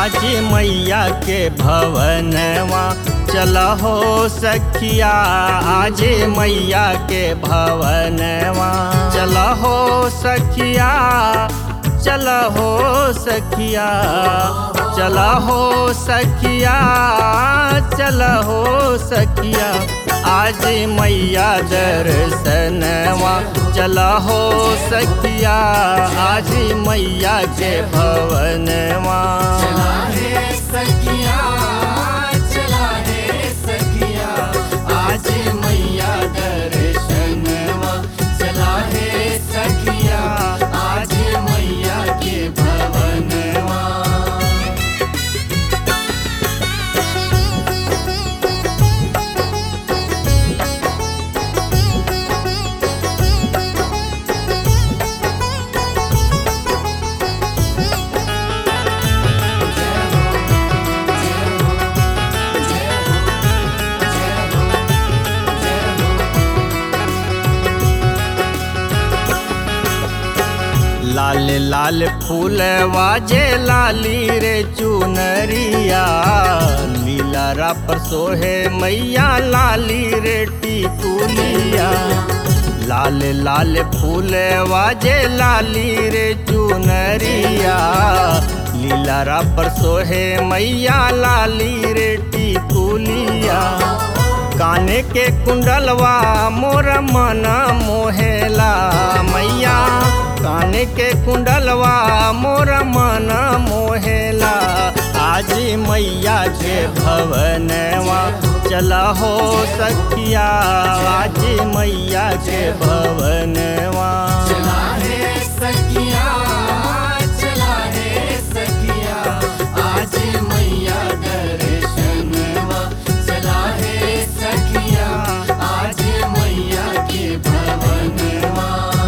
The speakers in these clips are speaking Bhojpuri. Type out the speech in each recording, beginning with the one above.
आज मैया के भवनवा चल हो सखिया आज मैया के भवनवा चल हो सखिया चल हो सखिया चल हो सखिया चल हो सखिया आज मैया दर्शनवा चल हो सखिया आज मैया के भवनवा चला रे सखिया चला रे सखिया आज मैया दर्शनवा चला रे सखिया आज मैया के भवनवा लाल लाल फूल वाजे लाली रे चुनरिया लीला पर सोहे मैया लाली रे टिकुलिया लाल लाल फूल वाजे लाली रे चुनरिया लीला पर सोहे मैया लाली रे टिकुलिया काने के कुंडलवा मोर मन मोहेला मैया काने के कुंडलवा मोर मन मोहेला आज मैया के भवनवा चला हो सखिया आज मैया के भवनवा चला रे सखिया चला रे सखिया आज मैया दर्शनवा चला रे सखिया आज मैया के भवनवा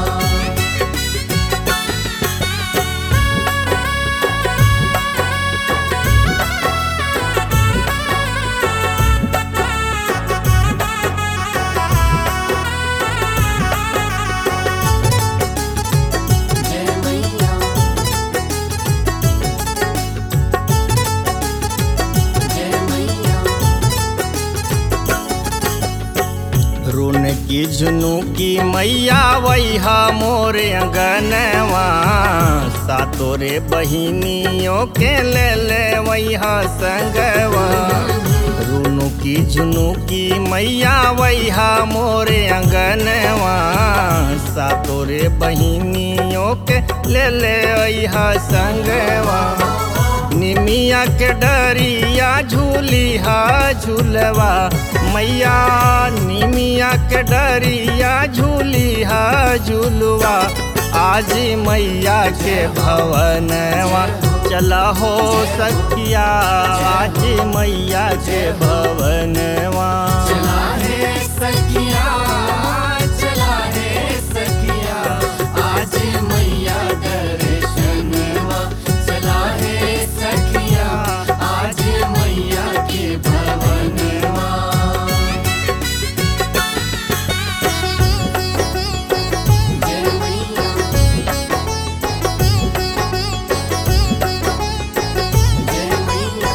जय मैया जय मैया रुन की झुनू की मैया वैहा मोरे अंगनवा सातोरे बहिनियों के ले ले वैहा संगवा रुनु की झुनू की मैया वैहा मोरे अंगनवा सातोरे बहिनियों के ले ले वैहा संगवा निमिया के डरिया झूली हा झूलवा मैया निमिया के डरिया झूली हा झूलवा आज मैया के भवनवा चला हो सखिया आज मैया के भवनवा चला रे सखिया चला रे सखिया आज मैया दर्शनवा चला रे सखिया आज मैया के भवनवा जय मैया जय मैया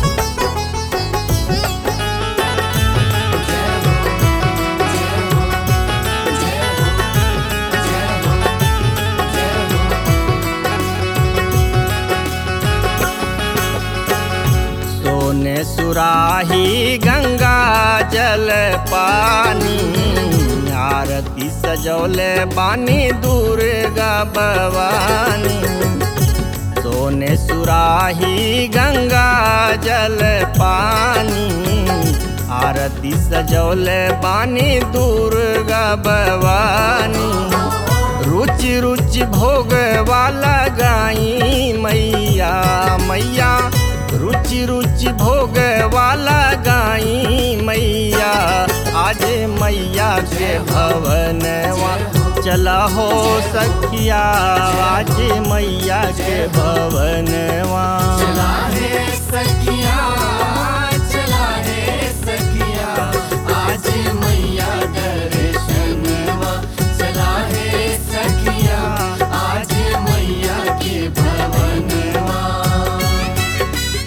सोने सुराही गंगा जल पानी आरती सजौले बानी दुर्गा भवानी सोने सुराही गंगा जल पानी आरती सजौले बानी दुर्गा भवानी रुचि रुचि भोग वाला गाई मैया मैया रुचि रुचि भोग वाला गाई मैया आज मैया के भवनवा चला हो सखिया आज मैया के भवनवा चला रे सखिया चला रे सखिया आज मैया दर्शनवा चला रे सखिया आज मैया के भवनवा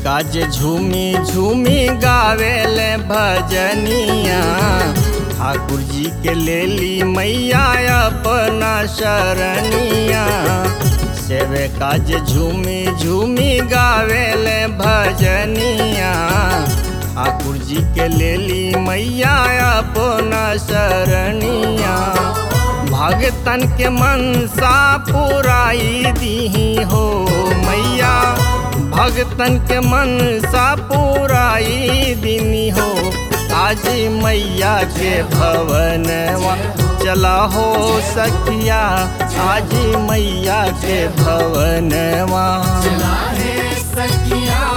काज झूमी झूमी गावेले भजनिया ठाकुर जी के लेली मैया अपना शरणिया सेवे काज झूमी झूमी गावेले भजनिया ठाकुर जी के लेली मैया अपना शरणिया भगतन के मनसा पुराई दीही हो मैया भगतन के मनसा पुराई दीनी हो आज मैया के भवन चला हो सखिया आज मैया के भवन चला है सखिया